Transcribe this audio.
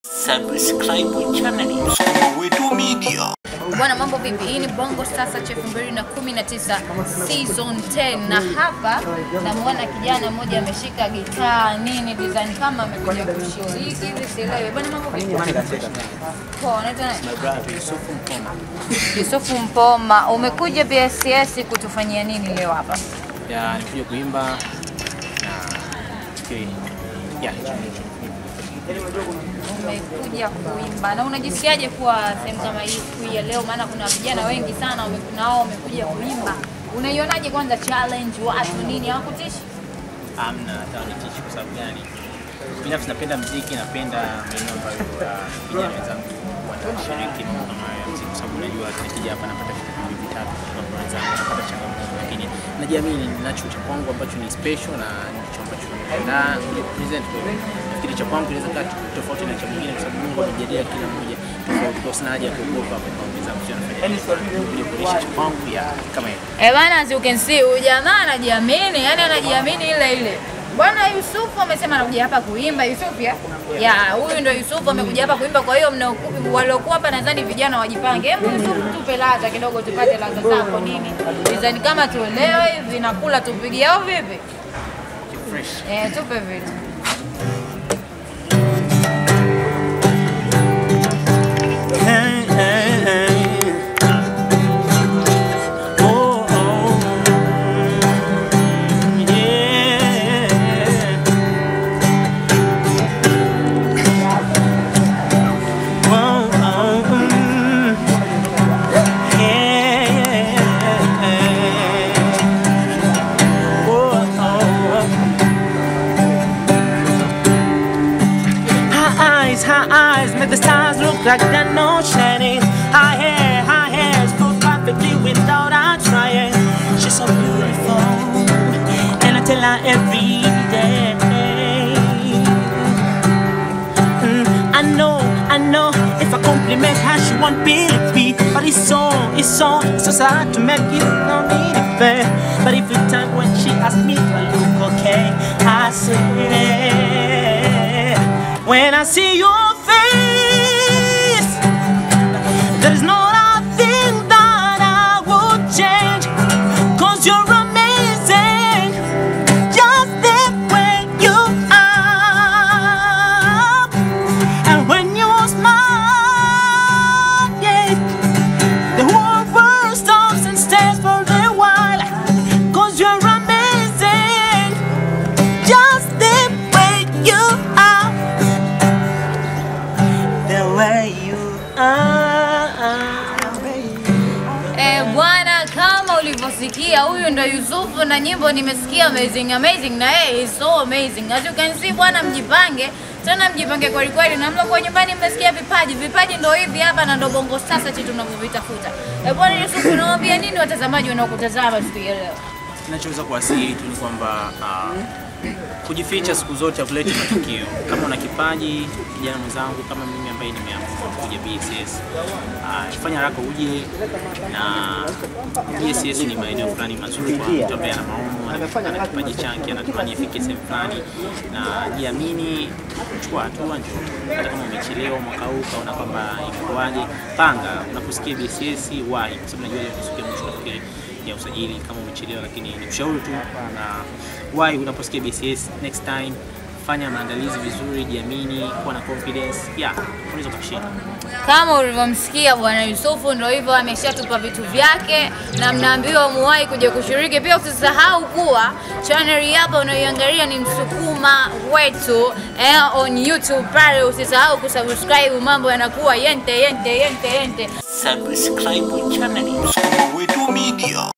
Subscribe channel Wetu Media. Bwana, mambo vipi? Hii ni Bongo Sasa cha 2019 season 10, na hapa namuona kijana mmoja ameshika gitaa nini design kama amekuja kushiriki hivi, sielewi. Bwana, mambo vipi? Poa, unaitwa nani? Yusufu Mpoma, umekuja BSS kutufanyia nini leo hapa? ya nikuja kuimba na fikiri ya hicho ndicho. Umekuja kuimba na unajisikiaje kuwa sehemu kama hii siku hii ya leo? Maana kuna vijana wengi sana wame- nao wamekuja kuimba. Unaionaje kwanza challenge, watu nini, hawakutishi? Amna hata wanitishi kwa sababu gani? Binafsi napenda mziki, napenda maeneo ambayo ah, vijana wenzangu wanashiriki mambo kama haya ya mziki, kwa sababu najua nikija hapa napata vitu viwili vitatu kutoka kwa wenzangu, napata changamoto, lakini najiamini ninacho cha kwangu ambacho ni special na ndicho ambacho nakiandaa kuja kupresent kwa hiyo nafikiri cha kwangu inaweza kaa tofauti na cha mwingine, kwa sababu Mungu amejalia kila mmoja tofauti, kwa sina haja ya kuogopa kwa sababu wenzangu sio wanafanya nini, kuja kuonyesha cha kwangu ya kama hiyo. Eh bana, as you can see, huyu jamaa anajiamini, yani anajiamini ile ile. Bwana Yusufu amesema anakuja hapa kuimba. Yusufu ya? Ya, huyu ndio Yusufu amekuja hapa kuimba. Kwa hiyo mna waliokuwa hapa nadhani vijana wajipange. Hebu Yusufu tupe ladha kidogo tupate ladha zako nini. Design kama tuelewe hivi nakula tupigie au vipi? Fresh. Eh, tupe vitu. Hey, hey, hey. Oh, oh. Yeah. Oh, oh, mm. Yeah. Oh, oh. Her eyes, her eyes make the stars look like they're not shining. Her hair, her hair flows perfectly without her trying. She's so beautiful, and I tell her every day. Mm, I know, I know. If I compliment her, she won't believe me. But it's so, it's so, it's so sad to make it no need it fair. But every time when she asks me, do I look okay? I say, when I see your face, there is not a thing that I would change. Cause you're amazing, just the way you are. And when you smile, yeah, the whole world stops and stares for a while. Cause you're amazing, just the way you are. The way you are. Eh, bwana kama ulivyosikia huyu ndo Yusufu na nyimbo nimesikia amazing amazing na yeye is so amazing. As you can see bwana mjipange tena mjipange kweli kweli na mlo kwa nyumbani mmesikia vipaji vipaji ndo hivi hapa na ndo bongo sasa chetu tunavyovitafuta. Eh, bwana Yusufu unawaambia nini watazamaji wanaokutazama siku ya leo? Ninachoweza kuwasihi tu ni kwamba ah, kujificha siku zote hakuleti matukio. Kama una kipaji, kijana mwenzangu kama mimi ambaye nimeamua kuja BSS, ah, fanya haraka uje, na BSS ni maeneo fulani mazuri kwa mtu ambaye ana maono, ana ana kipaji chake, anatamani afike sehemu fulani, na jiamini, chukua hatua, njoo. Hata kama umechelewa mwaka huu ukaona kwamba imekuwaje, panga. Unaposikia BSS wahi, kwa sababu najua leo ni siku ya mwisho nafikiri ya usajili kama umechelewa, lakini nikushauri tu na why unaposikia BCS next time fanya maandalizi vizuri, jiamini, kuwa na confidence. Yeah, unaweza kushinda. Kama ulivyomsikia bwana Yusufu, ndo hivyo ameshatupa vitu vyake, na mnaambiwa muwahi kuja kushiriki. Pia usisahau kuwa channel hii hapa unayoiangalia ni Msukuma Wetu eh, on YouTube pale. Usisahau kusubscribe, mambo yanakuwa yente yente yente yente. Subscribe channel Wetu Media.